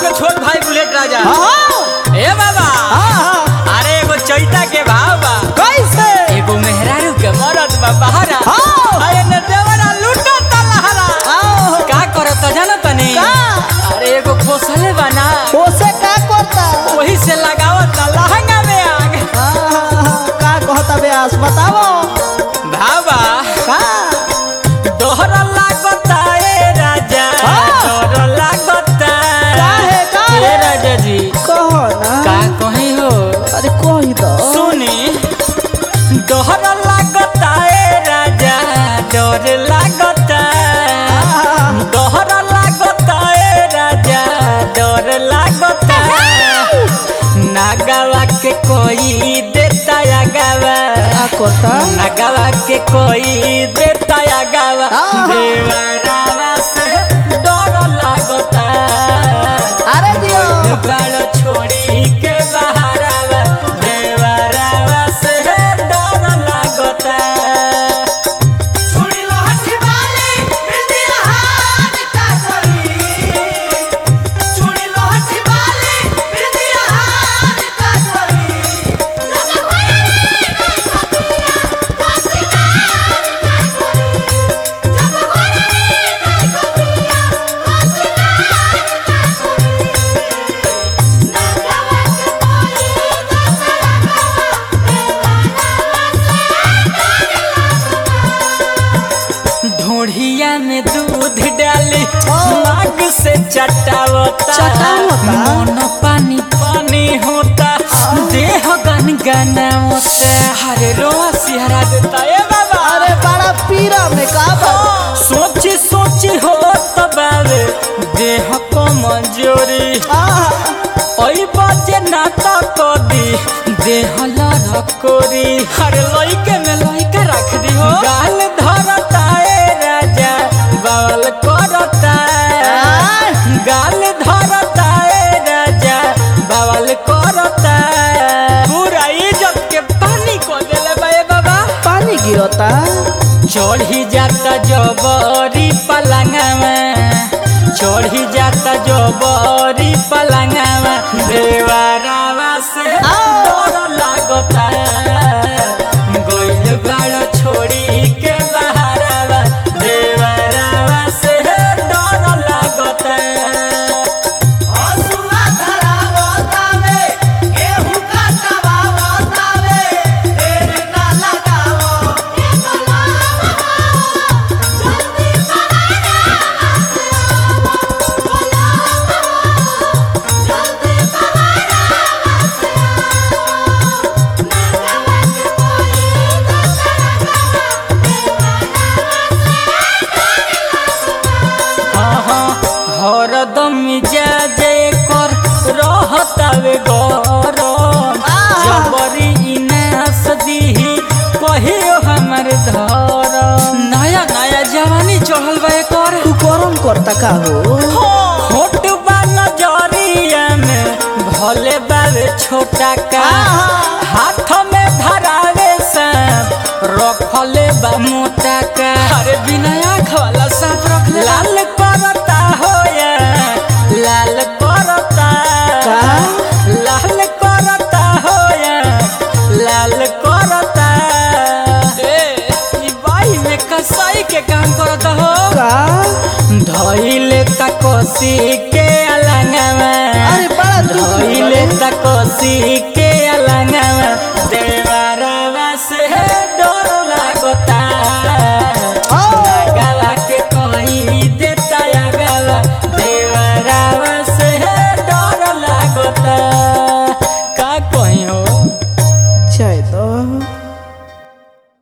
के छोट भाई बुलेट राजा हाँ ए बाबा हाँ अरे एगो चैता के भाव बा कैसे एगो मेहरारू के मरद बा बहरा हाँ। अरे न देवरा लूटा तलहरा आओ का करत जानो तनी का? अरे एगो पोसले बना ओसे का करता वही से लगावत लहंगा में आग हाँ, हाँ, हाँ, का कहता ब्यास बताओ भावा का दोहर लागता ए राजा हाँ। दोहर लागता काहे, काहे? ए राजा जी कहो ना का कहीं हो अरे कही दो सुनी दोहर लागता ए राजा डर लागता दोहर लागता ए राजा डर लागता नागवा के कोई देता या गावा का करता नागवा के कोई देता या गावा आहा। देवरावा से डर लागता अरे दियो बाल छोड़ी के बहारावा देवरावा से डर लागता छुड़ी लहठी वाली बिंदी हाथ का करी छुड़ी लहठी वाली बिंदी हाथ का करी लगा भया रे का कपिया हसीना का करी जब भया रे का कपिया हसीना का करी नागवा के कोई दसरा ढोढ़िया में दूध डाली माग से चटावता चटावता? मन पानी पानी होता देह गन गनावता हरे रोआ सिहरा देता ए बाबा अरे बड़ा पीरा में का बा सोची सोची हो तबावे देह को मंजूरी आहा, ओई बाजे नाता को दी देह लरकोरी हर लइके में लइके रख दी हो गाल धरता ए राजा बावल करता आय। गाल धरता ए राजा बावल करता पूरा इज्जत के पानी को देले बा ए बाबा पानी गिरता चढ़ी जाता जबरी पलंगवा चढ़ी जाता जबरी पलंगवा देवरावा से डर लागता गइल बाड़ छोड़ी के बहारावा देवरावा से डर लागता हसुआ धरावतावे गेहूं काटवावतावे देर ना लगावो एको लावा जल्दी कराना से आवो बोलावो जल्दी कराना से आवो नागवा के कोई दसरा हरदम मिजाज कर रहतावे गरम जबरी इनास दीही कहियो हमर धर नया नया जवानी चढ़ल बा एकर तू गरम करता का हो होट बा नजरिया में भले बावे छोटा का हाथ में धरावे सांप रखले बा मोटा का अरे बिना आँख वाला सांप रख ले लाल करता हो या लाल करता का? लाल करता हो या लाल करता ए ई बाई में कसाई के काम करता हो का धइले तकोसी के अलंगवा अरे बड़ा दुख धइले तकोसी के